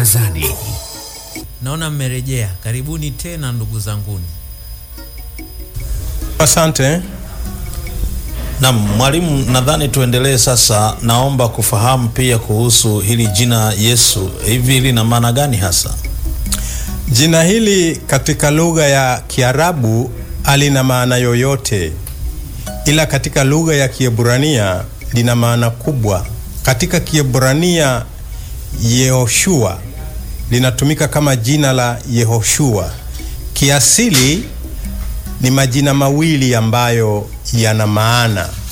Barazani. Naona mmerejea. Karibuni tena ndugu zanguni. Asante. Naam, mwalimu, nadhani tuendelee sasa. Naomba kufahamu pia kuhusu hili jina Yesu, hivi lina maana gani hasa? Jina hili katika lugha ya Kiarabu halina maana yoyote, ila katika lugha ya Kiebrania lina maana kubwa. Katika Kiebrania Yehoshua linatumika kama jina la Yehoshua. Kiasili ni majina mawili ambayo yana maana